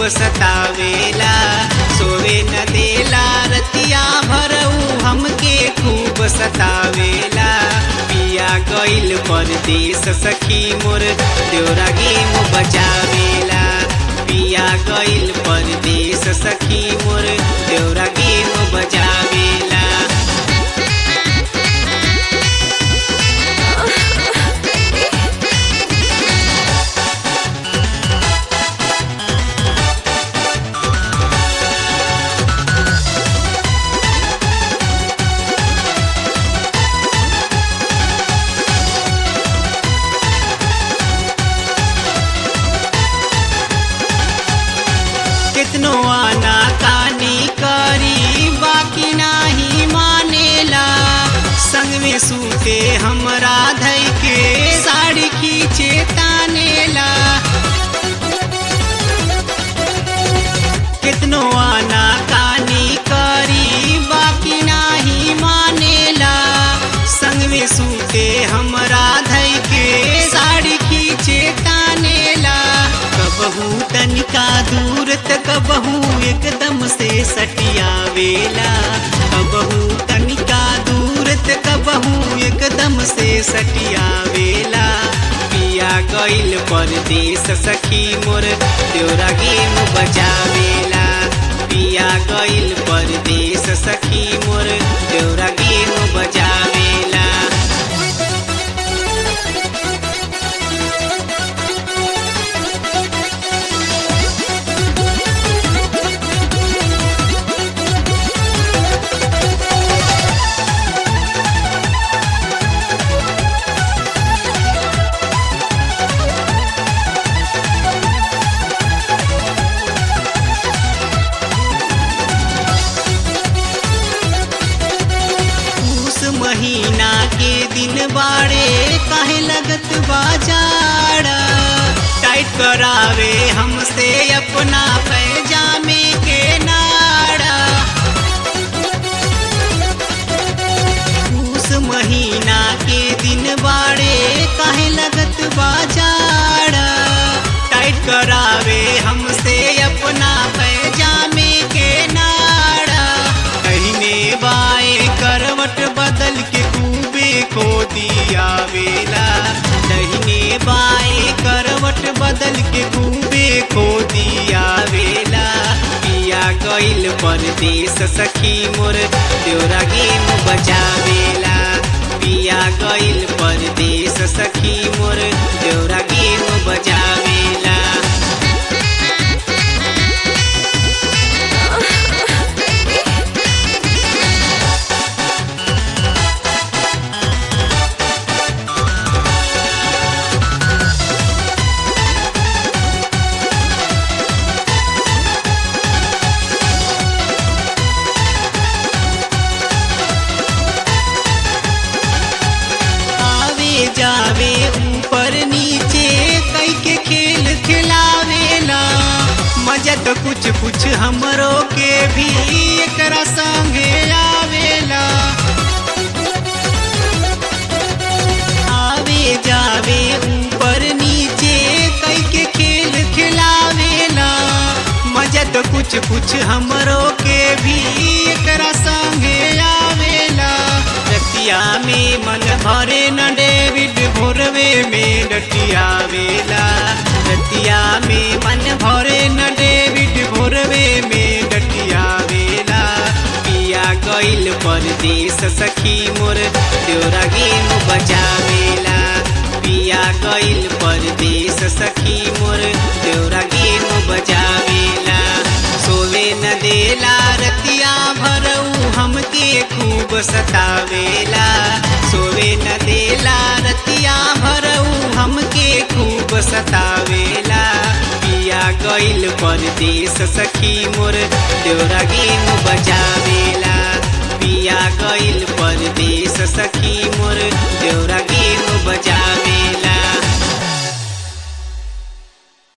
खूब सतावेला सोवे न देला रतिया भरऊ हमके खूब सतावेला पिया गइल परदेस सखी मोर देवरा गेम बचावेला पिया गइल परदेस सखी मोर देवरा गेम बजावेला कितनो आना कानी करी बाकी नाही मानेला संग में सूते हमरा धई के साड़ी खींचे तानेला कितनो आना कानी करी बाकी नाही मानेला संग में सूते हमरा धई के साड़ी खींचे तानेला कबहू तनिका दूर त कबहू एकदम से सटियावेला कबहू तनिका दूर त कबहू एकदम से सटियावेला पिया गइल परदेस सखी मोर देवरा गेम बजावेला पिया गइल परदेस सखी मोर देवरा गेम बजावेला उस महीना के दिन बाड़े काहे लगत बाजार टाइट करावे हमसे अपना पैजामे के नाड़ा उस महीना के दिन बाड़े काहे लगत बाजार टाइट करावे हमसे अपना पैजामे के नाड़ा कहीने बाए करवट बदल के खूबे खो दिया वेला दहिने बाए करवट बदल के खूबे खो दिया वेला पिया गइल परदेस सखी मोर देवरा गेम बजावेला पिया गइल परदेस सखी मोर देवरा गेम बजावेला आवे जावे ऊपर नीचे कई के खेल खिलावेला मजा तो कुछ कुछ हमरो के भी एकरा संगे आवेला आवे जावे ऊपर नीचे कई के खेल खिलावेला मजा तो कुछ कुछ हमरो के भी एकरा संगे आवेला रतिया में मन भरे न डेविड भोरवे में डटियावेला रतिया में मन भरे न डेविड भोरवे में डटियावेला पिया गइल परदेस सखी मोर देवरा गेम बजावेला पिया गइल परदेस सखी मोर देवरा गेम बजावेला सोवे न देला रतिया भरऊ हमके खूब सतावेला सोवे न देला रतिया भरऊ हमके खूब सतावेला पिया गइल परदेस सखी मोर देवरा गेम बजावेला पिया गइल परदेस सखी